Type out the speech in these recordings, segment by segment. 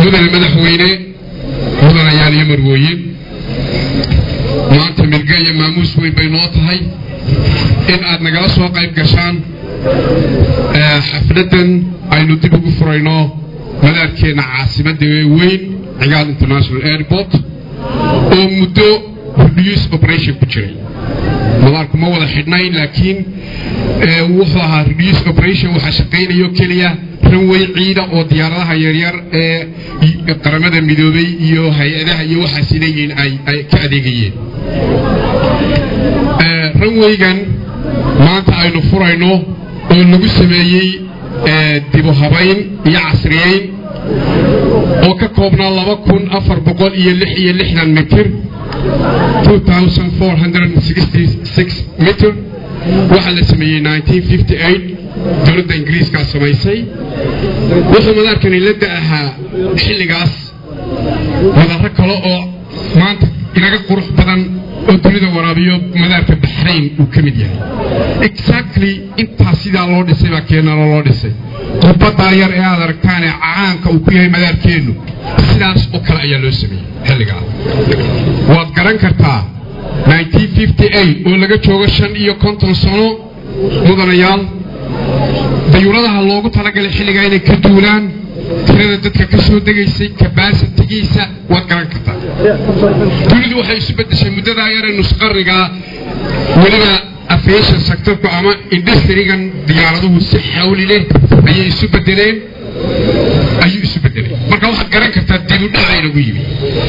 mudane madaxweyne mudanayaal iyo marwooyin maanta milge iyo maamuus weyn bay noo tahay in aad nagala soo qayb gashaan xafladdan aynu dib ugu furayno madaarkeenna caasimadda weyn cigaal international airport oo muddo reduce operation ku jiray madaarku ma wada xidhnayn laakiin wuxuu ahaa reduce operation waxaa shaqaynayo keliya ranway ciida oo diyaaradaha yaryar ee qaramada midoobay iyo hay-adaha iyo waxaas leeyihiin ay ka adeegayeen ranwaygan maanta aynu furayno oo lagu sameeyey dibu habayn iyo casriyeyn oo ka koobnaa laba kun afar boqol iyo lix iyo lixdan mitir mitr waxaa la sameeyey dowladda ingiriiskaa samaysay wuxuu madaarkani la da'ahaa xilligaas madaro kale oo maanta inaga qurux badan oo dunida waraabiyo madaarka baxrayn uu ka mid yahay exactly intaas sidaa loo dhisay baa keenalo loo dhisay qurbadaa yar ee aad aragtaanee caanka uu ku yahay madaarkeennu sidaas oo kale ayaa loo sameeyey xilligaa waad garan kartaa oo laga joogo shan iyo konton sano mudanayaal dayuuradaha loogu talagalay xilligaa inay ka duulaan tirada dadka ka soo degaysay kabasitigiisa waad garan kartaa dunidu waxay isu bedeshay muddadaa yare nusqarnigaa weliba aviation sectorku ama industrigan diyaaraduhu si xawli leh ayay isu bedeleen ayuu isu bedelay marka waxaad garan kartaa dibudhacaynagu yimi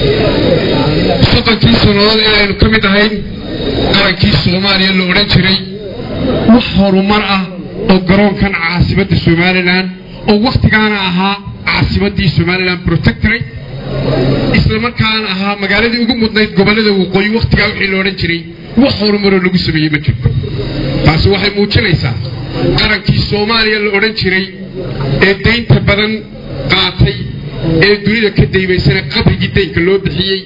soddonkii sannadood ee aynu ka mid ahayn qarankii soomaaliya la odhan jiray wax horumar ah oo garoonkan caasimadda somalilan oo wakhtigaana ahaa caasimaddii somalilan protectorate isla markaana ahaa magaaladii ugu mudnayd gobollada waqooyi wakhtigaa wixii la odhan jiray wax horumaroo lagu sameeyey ma jirto taasi waxay muujinaysaa qarankii soomaaliya la odhan jiray ee daynta badan qaatay ee dunida ka daymaysana qabrigii daynka loo bixiyey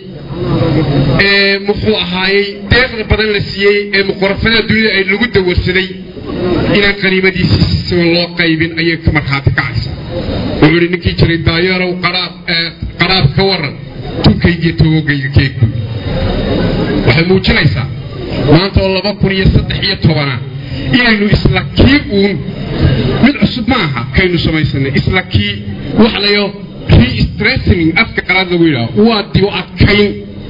ee muxuu ahaayey deeqda badan la siiyey ee muqorafada dunida ay lagu dawarsaday inaan qaniimadiisii si siban loo qaybin ayay ka markhaati kacaysaa wuxuu ihi ninkii jiray daayeerow qaraab ka waran tunkaygiiyo togogayga keegbuy waxay muujinaysaa maanta oo laba kun iyo saddex iyo tobana inaynu isla kii uun mid cusub ma aha kaynu samaysanay isla kii wax layo restressing afka qalaad lagu yidhaaho waa dibu adkayn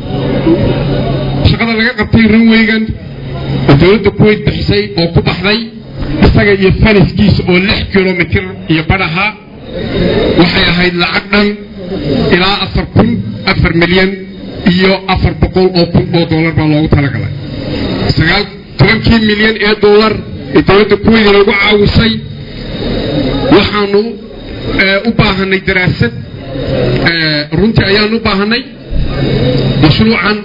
shaqada laga qabtay ranweygan oo dowladda kuwayt bixisay oo ku baxday isaga iyo faniskiisa oo lix kilomitir iyo badhaha waxay ahayd lacag dhan ilaa afar kun afar milyan iyo afar boqol oo kun oo dollar baa loogu talagalay sagaal tobankii milyan ee dollar ee dowladda kuwayt lagu caawisay waxaanu u baahanay daraasad runtii ayaanu u baahanay mashruucan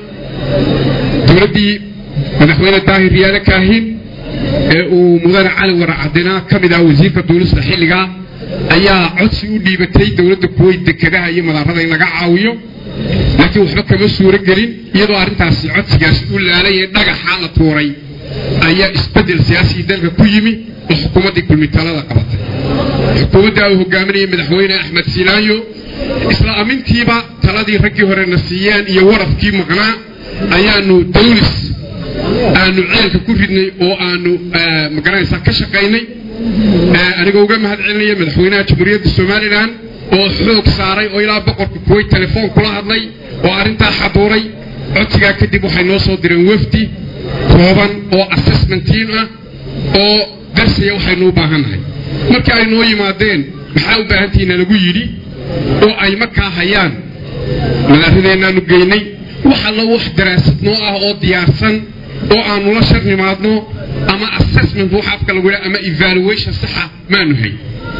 dowladdii madaxweyne daahir riyaale kaahin ee uu mudane cali waracadina ka mid ah wasiirka duulista xilligaa ayaa codsi u dhiibatay dowladda kuweyt dekedaha iyo madaarada in laga caawiyo laakiin waxba kama suuro gelin iyadoo arrintaasi codsigaasi u laalayee dhagaxa la tuuray ayaa isbeddel siyaasii dalka ku yimi oo xukuumaddii kulmitalada qabatay xukuumadda uu hogaaminayay madaxweyne axmed silaayo isla amintiiba taladii raggii horena siiyeen iyo warafkii maqnaa ayaanu dawlis aanu ceelka ku ridnay oo aanu magaranaysaa ka shaqaynay anigoo uga mahad celinaya madaxweynaha jamhuuriyadda somalilan oo xoog saaray oo ilaa boqorka kuwayt telefoon kula hadlay oo arrintaa xaduuray codsigaa kadib waxay noo soo direen wafdi kooban oo assessment team ah oo darsaya waxaynu u baahannahay markii ay noo yimaadeen maxaa u baahantihiina lagu yidhi oo ay markaa hayaan madaaradeennaanu geynay wax allo wax daraasad noo ah oo diyaarsan oo aanu la shar nimaadno ama assessment wax afka lagu yidhaha ama evaluation saxa maanu hay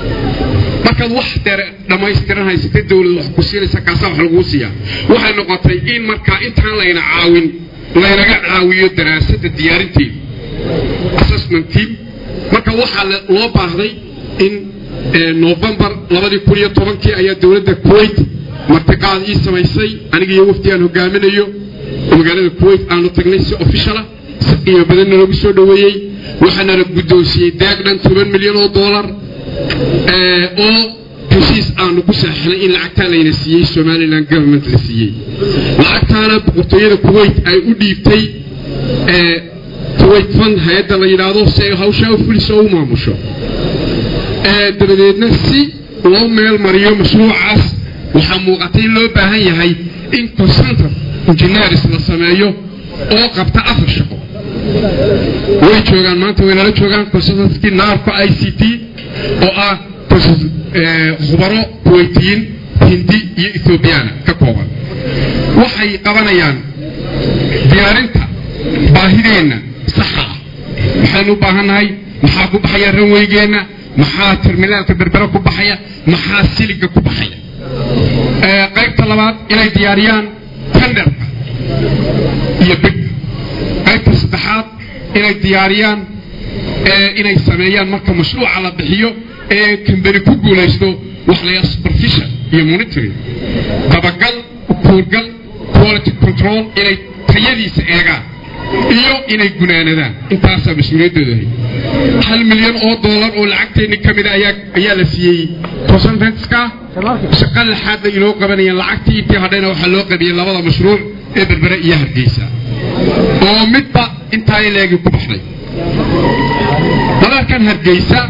markaad wax dere dhammaystiran haysatay dawlad wax ku siinaysa kaasaa wax laguu siiyaa waxay noqotay in markaa intaan layna caawin laynaga caawiyo daraasadda diyaarinteeda assessment team marka waxaa loo baahday in novembar labadii kun iyo tobankii ayaa dowladda kuwait martiqaad ii samaysay aniga iyo wafdi aan hogaaminayo oo magaalada kuwait aanu tagnay si officiala si qiimo badanna lagu soo dhoweeyey waxaana la guddoonsiiyey deeq dhan toban milyan oo dollar oo heshiis aanu ku saxixnay in lacagtaa layna siiyey somalilan government la siiyey lacagtaana boqortooyada kuwait ay u dhiibtay kuwait fund hay-adda la yidhaahdo si ay hawshaa u fuliso oo u maamusho dabadeedna si loo meel mariyo mashruucaas waxaa muuqatay in loo baahan yahay in concentre engineers la sameeyo oo qabta afar shaqo way joogaan maanta way nala joogaan consultantkii naarco i c t oo ah khubaro kuwaytiyiin hindi iyo ethoobiyaana ka kooban waxay qabanayaan diyaarinta baahideenna saxa ah maxaynu u baahannahay maxaa ku baxaya ranweygeenna maxaa terminaalka berbera ku baxaya maxaa siliga ku baxaya qaybta labaad inay diyaariyaan tenderka iyo bigga qaybta saddexaad inay diyaariyaan inay sameeyaan marka mashruuca la bixiyo ee kambani ku guulaysto wax la yaha supervision iyo monitoring dabagal kuurgal quality control inay tayadiisa eegaan iyo inay gunaanadaan intaasaa mas-uuliyaddooda ahay hal milyan oo dollar oo lacagteenni ka mida ayaa ayaa la siiyey consultantska shaqa laxaadna inoo qabanayeen lacagtii intii hadhayna waxaa loo qabiyey labada mashruuc ee berbere iyo hargeysa oo midba intaa leegi ku baxday dalalkan hargeysa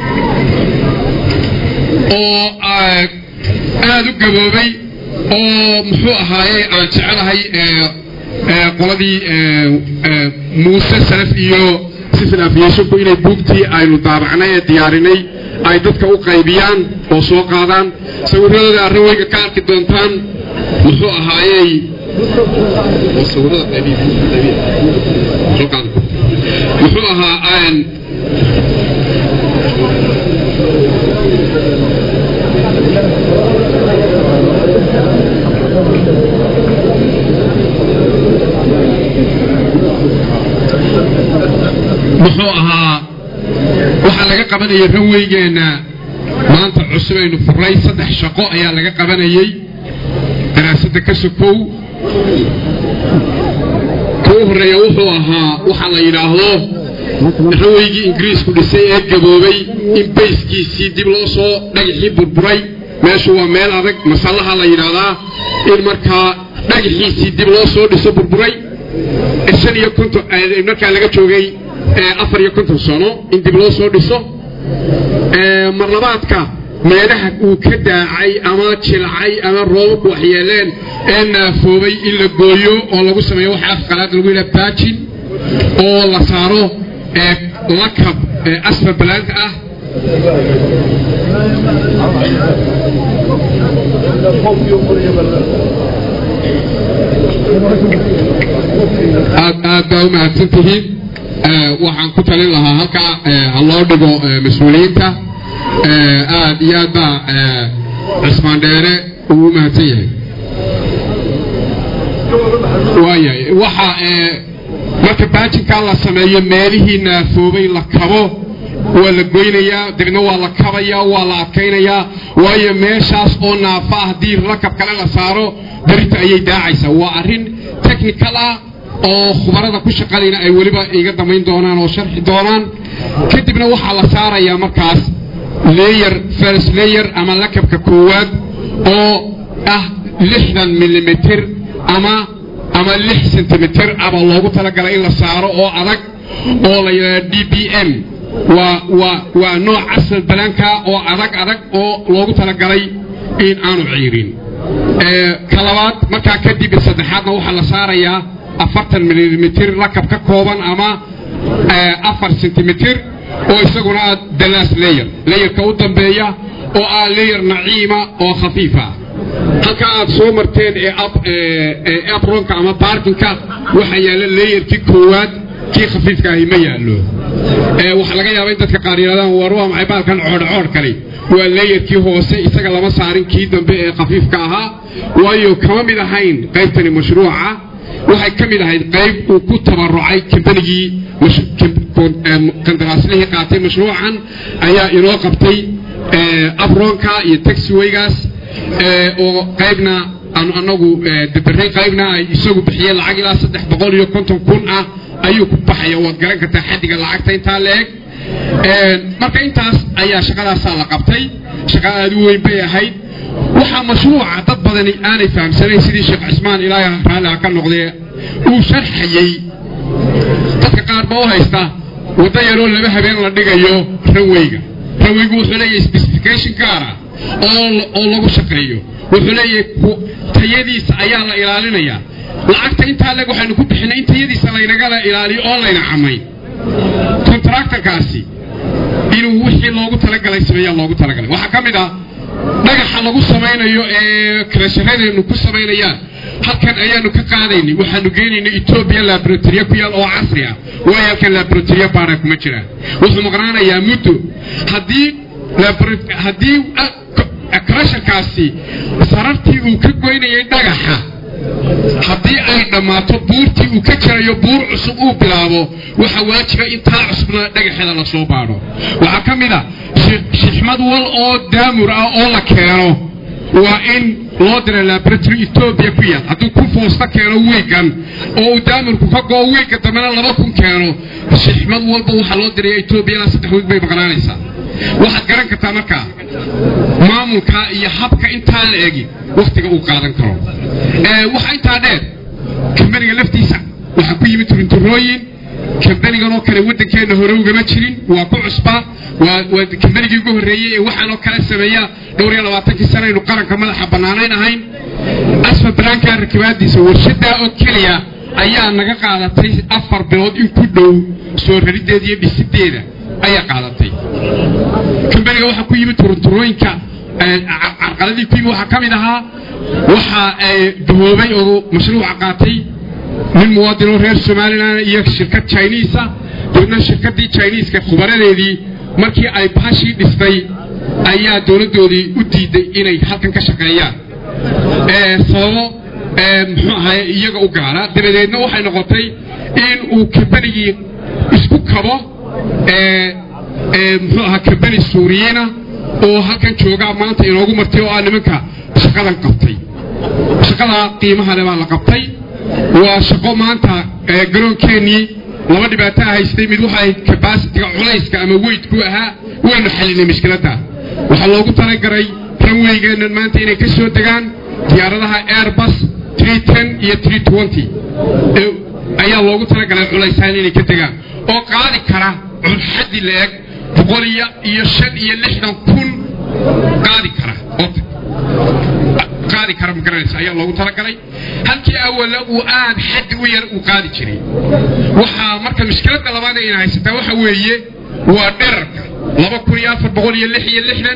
oo aada u gaboobay oo muxuu ahaaye aan jecelahay qoladii muuse salaf iyo civil aviationku inay buugtii aynu daabacnay ee diyaarinay ay dadka u qaybiyaan oo soo qaadaan sawiradooda arrinweyga ka arki doontaan muxuu ahaayey muxuu ahaa muxuu ahaa waxaa laga qabanayay ranweygeenna maanta cusub aynu furray saddex shaqo ayaa laga qabanayey daraasadda ka sokow ka u horreeya wuxuu ahaa waxaa la yidhaahdo ranweygii ingiriisku dhisay ee gaboobay in bayskiisii dib loo soo dhagaxii burburay meeshu waa meel adag masallaha la yidhaahdaa in markaa dhagaxiisii dib loo soo dhiso burburay shan iyo konton markaa laga joogay afar iyo konton sano in dib loo soo dhiso marlabaadka meelaha uu ka daacay ama jilcay ama roobabku waxyeeleen ee naafoobay in la gooyo oo lagu sameeyo waxa afqalaad lagu yidhaha baajin oo la saaro lakab asfar balaanta ah aad aad baa u mahadsan tihiin waxaan ku talin lahaa halkaa ha loo dhigo mas-uuliyiinta aad iyo aad baa cismaan dheere uu u mahadsan yahay waayahay waxa marka baajinkaa la sameeyo meelihii naafoobay la kabo waa la goynayaa dibna waa la kabayaa waa la adkaynayaa waayo meeshaas oo naafa ah haddii rakab kale la saaro berita ayay daacaysaa waa arrin technical ah oo khubarada ku shaqadayna ay weliba iga damayn doonaan oo sharxi doonaan kadibna waxaa la saarayaa markaas leyer first leyer ama lakabka koowaad oo ah lixdan milimitr ama ama lix sentimitir aba loogu talagalay in la saaro oo adag oo la yidhahda d b m waa waa waa nooc casal balaanka oo adag adag oo loogu talagalay in aanu ciirin ka labaad markaa kadib saddexaadna waxaa la saarayaa afartan milimitr lakab ka kooban ama afar sentimitir oo isaguna ah dalaas leyer leyerka u dambeeya oo ah leyer naciima oo khafiifa halka aad soo marteen ee apronka ama baarkinka waxaa yaalla leeyarkii koowaad kii khafiifka ahi ma yaallo waxaa laga yaaba in dadka qaar yidhahdaan war waa maxay baalkan coodhcoodh kale waa leeyarkii hoose isaga lama saarin kii dambe ee khafiifka ahaa waayo kama mid ahayn qaybtani mashruuca waxay ka mid ahayd qayb uu ku tabarucay kambanigii qandaraaslihii qaatay mashruucan ayaa inoo qabtay abronka iyo taxiwaygaas oo qaybna aanu anagu dabaray qaybna ay isagu bixiyeen lacag ilaa saddex boqol iyo konton kun ah ayuu ku baxaya waad garan kartaa xaddiga lacagta intaa la eg marka intaas ayaa shaqadaasaa la qabtay shaqo aad u weyn bay ahayd waxaa mashruuca dad badani aanay fahamsanayn sidii sheekh cismaan ilaahay raalli ha ka noqdee uu sharxayey dadka qaar ba u haysta waddo yaroo laba habeen la dhigayo ranweyga ranweygu wuxuu leeyahay specification gaara oo lagu shaqeeyo wuxuu leeyahay tayadiisa ayaa la ilaalinayaa lacagta intaa leg waxaynu ku bixinay in tayadiisa laynagala ilaaliyo oo layna camay contractorkaasi inuu wixii loogu talagalay sameeyaa loogu talagalay waxaa ka mid ah dhagaxa lagu samaynayo ee kalasharadeenu ku samaynayaan halkan ayaanu ka qaadaynay waxaanu geynaynay etoobiya laboratoriya ku yaal oo casri ah waayo halkan laboratoriya baara kuma jiraan wuxuu maqnaanayaa muddo haddii haddii krasharkaasi sarartii uu ka goynayay dhagaxa haddii ay dhammaato buurtii uu ka jarayo buur cusub uu bilaabo waxaa waajiba in taa cusubna dhagaxeeda lasoo baadho waxaa ka mid a shixmad wal oo daamur ah oo la keeno waa in loo dira laboratory etoobiya ku yaal hadduu kun foosta keeno wiigan oo uu daamurku ka goo wiigga dambena laba kun keeno shixmad walba waxaa loo diraya etoobiya ilaa saddex wiig bay maqnaanaysaa waxaad garan kartaa markaa maamulka iyo habka intaa la egi wakhtiga uu qaadan karo waxaa intaa dheer kambaniga laftiisa waxaa ku yimid turinturooyin kambanigan oo kale waddankeenna hore ugama jirin waa ku cusbaa waa kambanigii ugu horreeyey ee waxaanoo kale sameeya dhowr iyo labaatankii sana aynu qaranka madaxa bannaanayn ahayn asfa balaankaa rakibaadiisa warshadaa oo keliya ayaa naga qaadatay afar bilood in ku dhow soo rarideeda iyo dhisideeda ayaa qaadatay kambaniga waxaa ku yimid turunturooyinka carqaladii ku yimid waxaa ka mid ahaa waxaa gahoobay oo mashruuca qaatay nin muwaadinoo reer somalilan iyo shirkad chiniisa dabeedna shirkaddii chiniiska khubaradeedii markii ay bahashii dhistay ayaa dowladdoodii u diiday inay halkan ka shaqeeyaan sababo muxuu ahaye iyaga u gaara dabadeedna waxay noqotay in uu kambanigii isku kabo muxuu ahaa kambani suuriyiina oo halkan joogaa maanta inoogu martay oo ah nimanka shaqadan qabtay shaqadaa qiimaha le baa la qabtay waa shaqo maanta garoonkeenii laba dhibaato haystay mid waxay kabasitiga culayska ama weydku ahaa waynu xalinay mushkiladda waxaa loogu talagalay ranweygeennan maanta inay ka soo degaan diyaaradaha airbus iyo ayaa loogu talagalay culaysaan inay ka degaan oo qaadi kara xaddi la-eg boqol iyo shan iyo lixdan kun qaadi kara qaadi kara magaranaysa ayaa loogu talagalay halkii awala uu aad xaddi u yar uu qaadi jiray waxaa marka mushkiladda labaad ayna haysataa waxa weeye waa dherarka laba kun iyo afar boqol iyo lix iyo lixdan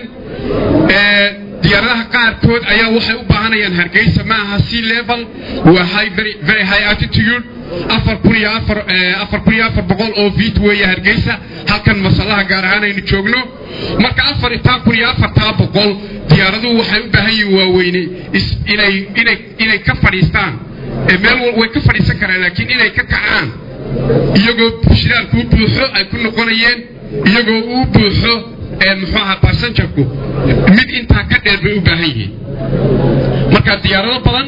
diyaaradaha qaarkood ayaa waxay u baahanayaan hargeysa ma aha sea level waa high very, very high altitude afar kun iyo afar afar kun iyo afar boqol oo feet weeye hargeysa halkan masalaha gaar ahaan aynu joogno marka afar itaa kun iyo afartaa boqol diyaaraduhu waxay u baahan yihiin waaweyne inay inay inay ka fadhiistaan meel wal way ka fadhiisan karaan laakiin inay ka kacaan iyagoo shiraalku u buuxo ay ku noqonayeen iyagoo u buuxo muxuu ahaa basanjarku mid intaa ka dheer bay u baahan yihiin marka diyaarado badan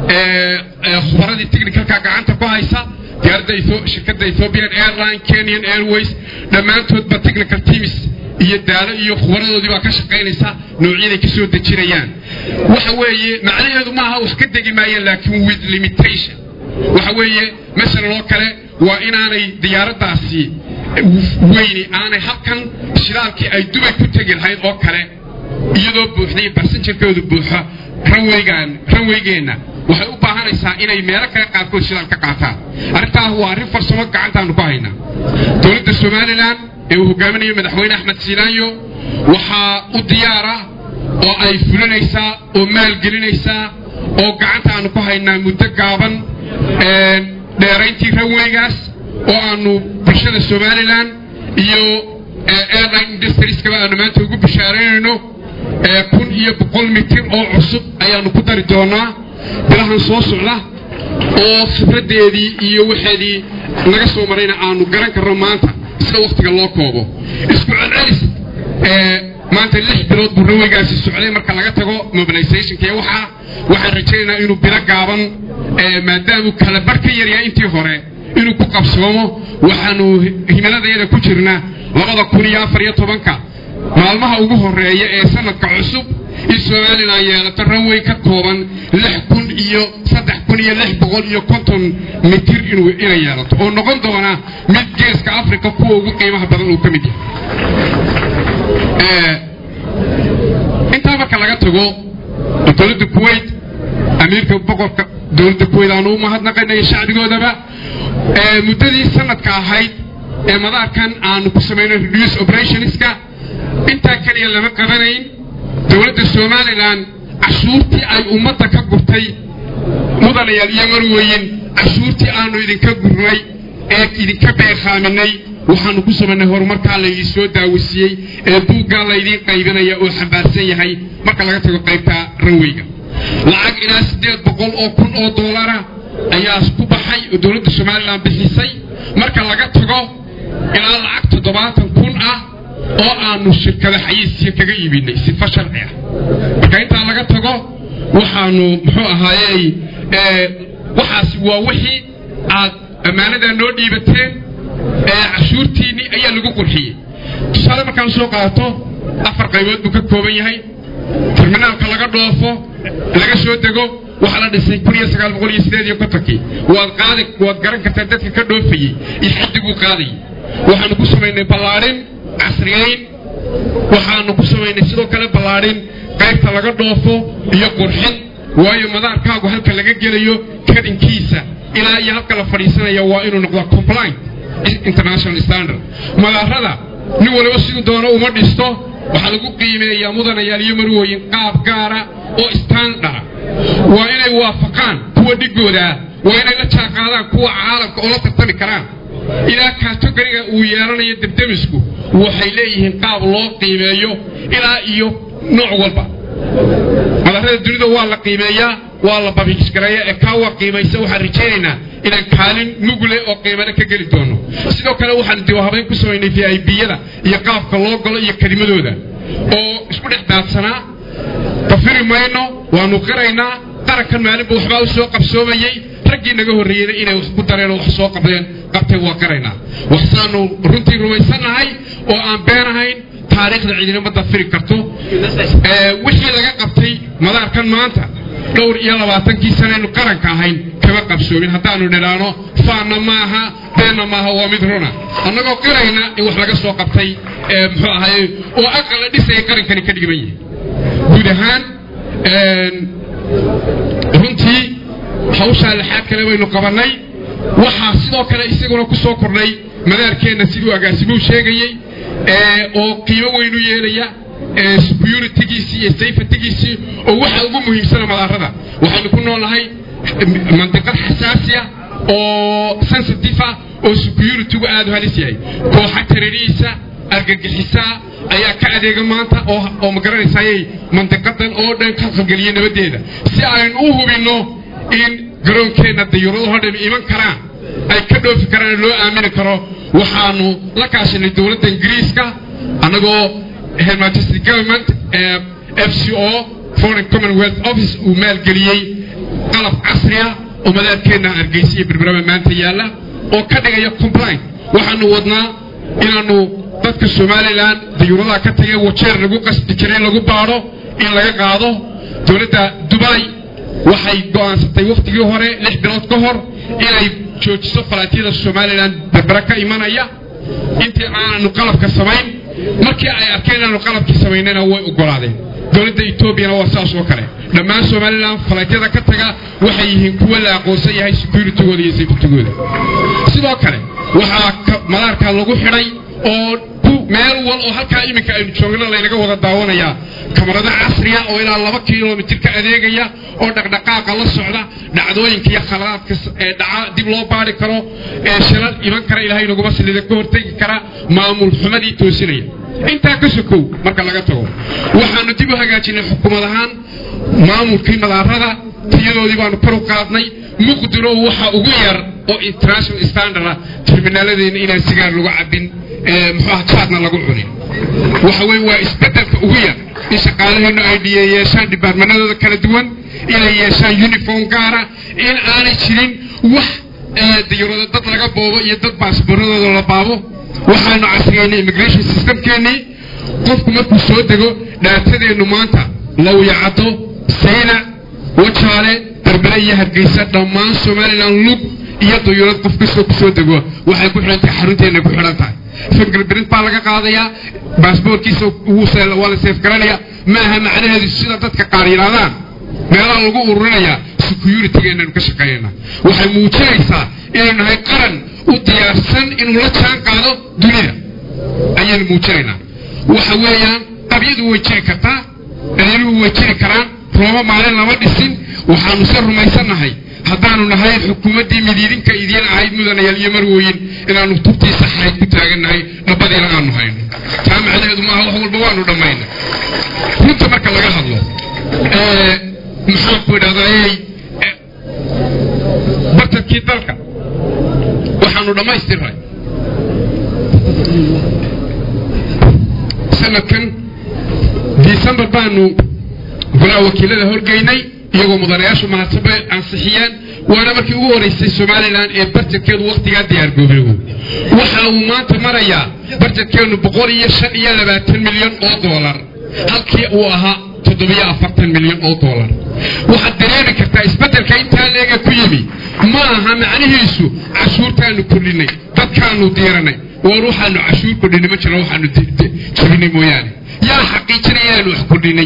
khubaradii technicalka gacanta ku haysa diyaaradda shirkadda ethiopian airline kenyan airways dhammaantoodba technical teams iyo daalo iyo khubaradoodii baa ka shaqaynaysa noocyaday ka soo dejinayaan waxa weeye macnaheedu maaha wax ka degi maayeen laakiin with limitation waxa weeye masalan oo kale waa inaanay diyaaraddaasi weyni aanay halkan shidaalkii ay dubay ku tegi lahayd oo kale iyadoo buuxday barsanjarkoodu buuxo ranweygaan ranweygeenna waxay u baahanaysaa inay meelo kale qaarkood shidaal ka qaataan arrintaas waa arrin farsamo gacantaanu ku haynaa dowladda somalilan ee uu hogaaminayo madaxweyne axmed siinaanyo waxaa u diyaara oo ay fulinaysaa oo maalgelinaysaa oo gacantaanu ku haynaa muddo gaaban dheerayntii ranweygaas oo aanu bulshada somalilan iyo airline industrieska aanu maanta ugu bishaaraynayno kun iyo boqol mitir oo cusub ayaanu ku dari doonaa bilahan soo socda oo khibraddeedii iyo waxeedii naga soo marayna aanu garan karno maanta sida wakhtiga loo koobo isku celcelis maanta lix bilood buu raweygaasi socday marka laga tago mobilizationka iyo waxaa waxaan rajaynaynaa inuu bilo gaaban maadaamuu kala bar ka yaryahay intii hore inuu ku qabsoomo waxaanu himiladayada ku jirnaa labada kun iyo afar iyo tobanka maalmaha ugu horeeya ee sanadka cusub in somalilan yeelato ranway ka kooban lix kun iyo saddex kun iyo lix boqol iyo konton mitir inay yeelato oo noqon doona mid geeska africa kuwa ugu qiimaha badan uu ka mid yahay intaa marka laga tago dowladda kuwait amiirka boqorka dowladda kuwait aanu u mahadnaqaynay shacbigoodaba muddadii sanadka ahayd ee madaarkan aanu ku samaynay reduce operationska intaa keliya lama qabanayn dowladda somalilan cashuurtii ay ummadda ka gurtay mudanayaal iyo marweyin cashuurtii aanu idinka gurnay ee idinka beekhaaminay waxaanu ku samaynay horumarkaa laydin soo daawasiiyey ee buuggaa laydiin qaybinaya oo xambaarsan yahay marka laga tago qaybta ranweyga lacag ilaa siddeed boqol oo kun oo doolara ayaa ku baxay oo dowladda somalilan bixisay marka laga tago ilaa lacag toddobaatan kun ah oo aanu shirkada xayiisiya kaga iibinay sifa sharci ah marka intaa laga tago waxaanu muxuu ahaayey waxaasi waa wixii aad ammaanadaa noo dhiibateen cashuurtiinnii ayaa lagu qurxiyey tusaale markaan soo qaato afar qaybood buu ka kooban yahay terminaalka laga dhoofo laga soo dego waxaa la dhisay kun iyo sagaal boqol iyo sideed iyo kontonkii waad qaadi waad garan kartaa dadka ka dhoofayey iyo xaddiguu qaadayay waxaanu ku samaynay ballaadhin casriyayn waxaanu ku samaynay sidoo kale ballaadhin qaybta laga dhoofo iyo qurxin waayo madaarkaagu halka laga gelayo kadinkiisa ilaa iyo halka la fadhiisanaya waa inuu noqdaa compliant international standard madaarada nin waliba siduu doono uma dhisto waxaa lagu qiimeeyaa mudanayaal iyo marwooyin qaab gaara oo standard waa inay waafaqaan kuwa dhigoodaa waa inay la jaanqaadaan kuwa caalamka oo la tartami karaan ilaa kaatogariga uu yeelanayo debdemisku waxay leeyihiin qaab loo qiimeeyo ilaa iyo nooc walba madaarada dunida waa la qiimeeyaa waa la babiisgareeya ee kaa waa qiimaysa waxaan rajaynaynaa inaan kaalin mugle oo qiimale ka geli doono sidoo kale waxaan diwahabayn ku samaynay v i biyada iyo qaabka loo galo iyo kelimadooda oo isku dhex daadsanaa dafiri mayno waanu qiraynaa qarankan maalinba waxbaa u soo qabsoomayey raggii naga horreeyeyna inay wax ku dareen oo wax soo qabdeen qabteen waa qiraynaa waxsaanu runtii rumaysannahay oo aan beenahayn taariikhda ciidinama dafiri karto wixii laga qabtay madaarkan maanta dhowr iyo labaatankii sanaynu qaranka ahayn kama qabsoomin haddaanu nidhaano faanna maaha beenna maaha waa mid runa annagoo qirayna in wax laga soo qabtay muxuu ahaye oo aqala dhisaya qarankani ka dhigiban yahay guud ahaan runtii hawshaa lixaad kale baynu qabannay waxaa sidoo kale isaguna ku soo kordhay madaarkeenna siduu agaasimuu sheegayey oo qiimo weynu yeelaya securitygiisii iyo safetygiisii oo waxa ugu muhiimsana madaarada waxaynu ku noolnahay mandiqad xasaasiya oo sensitive ah oo securitygu aad u halis yahay kooxa tarariisa argagixisaa ayaa ka adeega maanta oo ma garanaysayay mandiqadan oo dhan ka qalgeliya nabaddeeda si aynu u hubinno in garoonkeenna dayuuradaho dhan iman karaan ay ka dhoofi karaan loo aamini karo waxaanu la kaashanay dowladda ingiriiska annagoo her majesty government f c o foreign commonwealth office uu maalgeliyey qalab casriya oo madaarkeenna hargeysa iyo berberaba maanta yaalla oo ka dhigaya complaint waxaanu wadnaa inaanu dadka somalilan dayuuradaha ka tagay wajeer lagu qasbi jiray lagu baadho in laga qaado dowladda dubai waxay go'aansatay wakhtigii hore lix bilood ka hor inay joojiso falaatyada somalilan berbera ka imanaya intii aananu qalabka samayn markii ay arkeen inaanu qalabkii samaynana way ogolaadeen dowladda etoobiyana waa saas oo kale dhammaan somalilan falaatyada ka taga waxay yihiin kuwa la aqoonsan yahay securitygooda iyo safetygooda sidoo kale waxaa madaarka lagu xidhay oo meel wal oo halkaa iminka aynu joogna laynaga wada daawanayaa kamarado casriya oo ilaa laba kilomitir ka adeegaya oo dhaqdhaqaaqa la socda dhacdooyinka iyo khaladaadka ee dhaca dib loo baari karo ee shilal iman kara ilaahay naguma sallida ka hortegi kara maamul xumadii toosinaya intaa ka sokow marka laga tago waxaanu dib u hagaajinay xukuumad ahaan maamulkii madaarada tiyadoodii baanu kor u qaadnay muqdiro waxa ugu yar oo international standard ah terminaaladeena inaan sigaar lagu cabin muxuuaha jaadna lagu cunin waxa weye waa isbedelka ugu yar in shaqaalaheennu ay yeeshaan dhibaarmanadooda kala duwan inay yeeshaan uniform gaara in aanay jirin wax dayarooda dad laga boobo iyo dad baasbooradooda la baabo waxaanu casriyeynay immigration systemkeennii qofku markuu soo dego dhaatadeennu maanta lawyacado sayna wajaale berbere iyo hargeysa dhammaan somalilan lug iyo dayuurad qof kastoo ku soo dego waxay ku xidhan tahay xarunteennay ku xidhan tahay fingerprint baa laga qaadayaa baasboorkiisa waa la seefgaranayaa ma aha macnaheedu sida dadka qaar yidhahdaan meelaha lagu ururinayaa security-geenanu ka shaqeynayna waxay muujinaysaa inaynu nahay qaran u diyaarsan inuu la jaan qaado dunida ayaynu muujinaynaa waxa weeyaan qabyadu way jiri kartaa dhaliiluhu way jiri karaan roobo maalin lama dhisin waxaanu se rumaysannahay haddaanu nahay xukuumaddii midiidinka idiin ahayd mudanayaal iyo marwooyin inaannu tubtii saxayd ku taagannahay dhabadiina aanu hayno taa macnaheedu maaha wax walba waanu dhammayna runta marka laga hadlo maxaanku idhahdaayey bartadkii dalka waxaanu dhammaystiray sanadkan december baanu golaha wakiilada horgeynay iyagoo mudanayaashu mahadsanbay ansixiyeen waana markii ugu horeysay somalilan ee barjedkeedu wakhtigaa diyaargoobeego waxa uu maanta marayaa barjedkeennu boqol iyo shan iyo labaatan milyan oo doolar halkii uu ahaa toddobiyo afartan milyan oo doolar waxaad dareemi kartaa isbeddelka intaa leega ku yimi ma aha macnihiisu cashuurtaanu kordhinay dadkaanu diiranay war waxaanu cashuur kordhinay ma jiro waxaanu jebinay mooyaane yaa xaqiijinaya inaanu wax kordhinay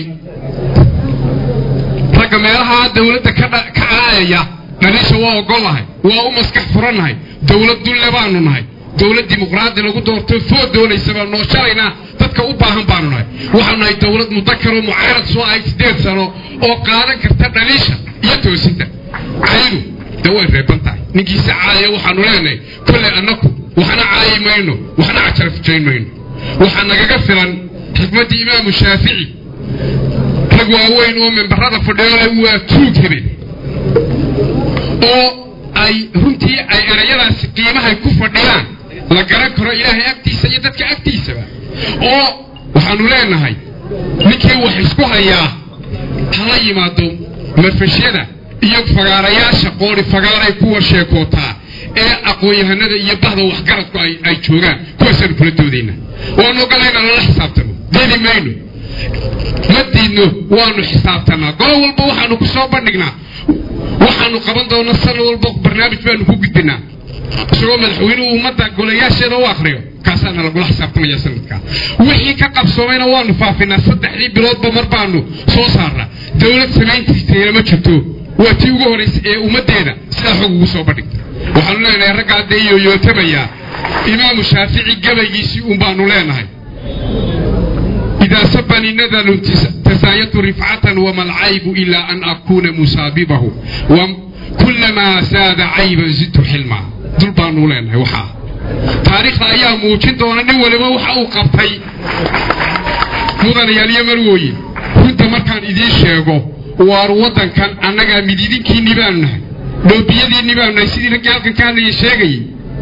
ragga meelaha dawladda ka caayaya dhaliisha waa ogolahay waa u maskax furannahay dawlad dulle baanu nahay dawlad dimuqraadi lagu doorto food doonaysa baan noo shalaynaa dadka u baahan baanu nahay waxaanu nahay dawlad mudakaroo mucaarad soo ahayd siddeed sano oo qaadan karta dhaliisha iyo toosinta caydu de way reeban tahay ninkiisa caayaya waxaanu leenahay kolley annaku waxna caayi mayno waxna cajarfujayn mayno waxaa nagaga filan xikmaddii imaamu shaafici rag waaweyn oo membarada fadhiyoole waa tuug hebel oo ay runtii ay erayadaasi qiimahay ku fadhiyaan la garan karo ilaahay agtiisa iyo dadka agtiisaba oo waxaanu leenahay ninkii wax isku hayaa hala yimaado marfashyada iyo fagaarayaasha qoori fagaaray kuwa sheekootaa ee aqoon-yahanada iyo bahda waxgaradku ay joogaan kuwaasaanu kula doodayna waanu ogolayna lala xisaabtano diidi mayno ma diidno waanu xisaabtanaa golo walba waxaanu ku soo bandhignaa waxaanu qaban doona sanad walba barnaamij baanu ku gudbinaa isagoo madaxweynuhu ummadda golayaasheeda u akriyo kaasaana lagula xisaabtamaya sanadkaa wixii ka qabsoomayna waanu faafinaa saddexdii biloodba mar baanu soo saarnaa dawlad samayntiisayna ma jirto waa tii ugu horraysay ee ummaddeeda sidaa xog ugu soo bandhigta waxaanu leenahay raggaa dee yooyootamayaa imaamu shaafici gabaygiisii un baanu leenahay إذا سبني نذل تسايت رفعة وما العيب إلا أن أكون مساببه وكلما زاد عيبا زدت حلما دول بانو لنا وحا تاريخ أيام موجين دونا نولي ما وحا وقبتي مدن يالي مروي كنت مركان إذين شيغو waar waddankan annagaa midiidinkiinni baanu nahay dhoobiyadiinni baanu nahay sidii raggii halkan ka hadlaya sheegayay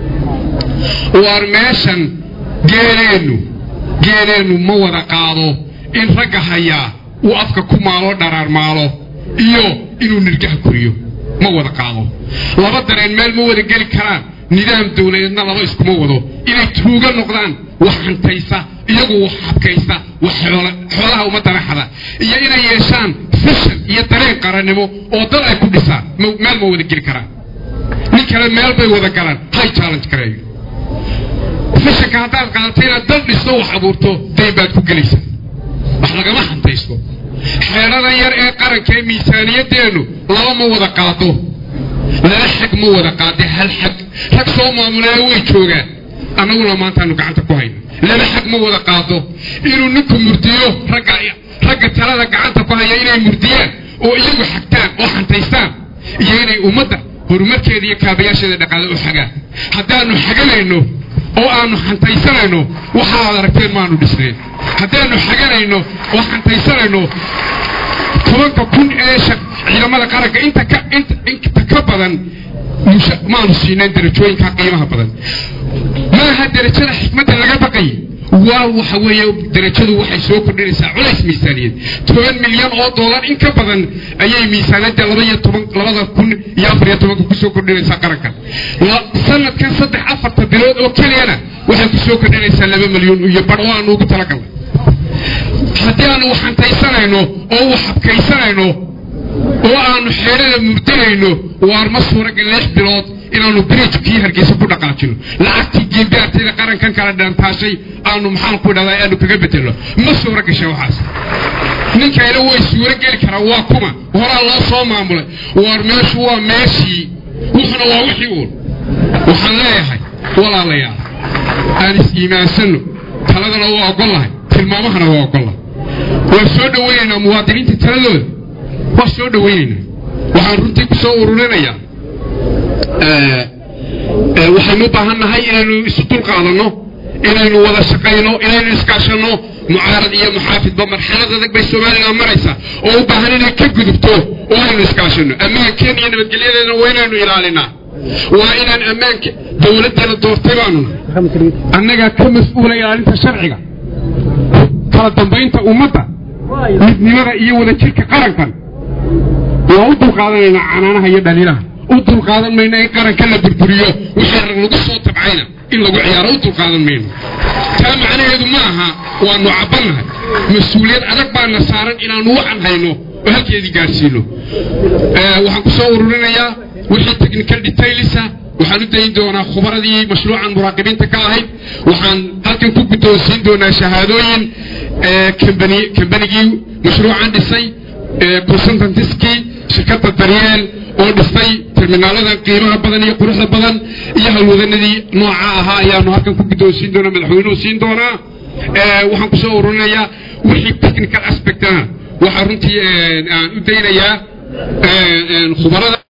waar meeshan geeleennu geeleennu ma wada qaado in ragga hayaa uu afka ku maaloo dharaarmaalo iyo inuu nirgaha koriyo ma wada qaado laba dareen meel ma wada geli karaan nidaam dawladeedna laba iskuma wado inay tuuga noqdaan wax hantaysa iyagu wax habkaysta wax xoolaha ummadana xada iyo inay yeeshaan fishan iyo dareen qarannimo oo dad ay ku dhisaan meel ma wada geli karaan nin kale meel bay wada galaan hay challenge kareeyo fishanka haddaad qaadato inaad dal dhisto wax abuurto dayn baad ku gelaysaa wax lagama hantaysto xeedhadan yar ee qaranka ee miisaaniyadeennu laba ma wada qaado laba xag ma wada qaade hal xag rag soo maamulaya way joogaan annaguna maantaanu gacanta ku hayno laba xag ma wada qaado inuu ninku murdiyo ragga ragga talada gacanta ku haya inay murdiyaan oo iyagu xagtaan oo xantaystaan iyo inay ummadda horumarkeeda iyo kaabayaasheeda dhaqaale u xagaan haddaanu xaganayno oo aanu xantaysanayno waxaad aragteen maanu dhisnayn haddaanu xaganayno oo xantaysanayno tobanka kun ee ciidamada qaranka inta ka inta ka badan maanu siinayn darajooyinka qiimaha badan maaha darajada xikmadda laga baqay waa waxa weeye darajadu waxay soo kordhinaysaa culays miisaaniyad toban milyan oo dollar in ka badan ayay miisaaniyadda laba iyo toban labada kun iyo afar iyo tobanka kusoo kordhinaysaa qarankan sanadkan saddex afarta bilood oo keliyana waxay kusoo kordhinaysaa laba milyan iyo bar oo aanu ugu talagalnay haddii aanu waxantaysanayno oo waxabkaysanayno oo aanu xeedhada murdanayno waar ma suuragal lix bilood inaanu biriijkii hargeysa ku dhaqaajino lacagtii geelgaarteeda qarankan kala dhaantaashay aanu maxaan ku dhahdaa aanu kaga bedelno ma suura gashay waxaas ninkayna way suuro geli karaa waa kuma horaa loo soo maamulay waar meeshu waa meeshii wuxuna waa wixii uun waxaan leeyahay walaalayaal aan is-iimaansanno taladana waa ogollahay tilmaamahana waa ogollahay waan soo dhowaynaynaa muwaadiniinta taladooda waa soo dhowaynaynaa waxaan runtii ku soo ururinayaa waxaynu u baahan nahay inaynu isu dulqaadanno inaynu wada shaqayno inaynu iskaashanno mucaarad iyo muxaafidba marxalad adag bay somalilan maraysaa oo u baahan inay ka gudubto oo aynu iskaashanno ammaankeena iyo nabadgelyadeena waa inaynu ilaalinaa waa inaan ammaanka dowladdeena doortay baanuna annagaa ka mas-uula ilaalinta sharciga kala dambaynta ummadda midnimada iyo wadajirka qarankan waa u dulqaadanaynaa canaanaha iyo dhaliilaha u dulqaadan mayno in qaranka la burburiyo wixii rag lagu soo tabcayna in lagu ciyaaro u dulqaadan mayno taa macnaheedu ma aha waanu cabbannahay mas-uuliyad adag baana saaran inaanu wacan hayno oo halkeedii gaadhsiino waxaan ku soo ururinayaa wixii technical detailisa waxaan u dayin doonaa khubaradii mashruucan muraaqibiinta ka ahayd waxaan halkan ku guddoonsiin doonaa shahaadooyin kambanigii mashruucan dhisay consultantiskii shirkadda daryeel oo dhistay terminaaladan qiimaha badan iyo quruxda badan iyo halwadanadii nooca ahaa ayaanu halkan ku guddoonsiin doonaa madaxweynuhu siin doonaa waxaan ku soo ururinayaa wixii technical aspect ah waxaa runtii aan u daynayaa khubarada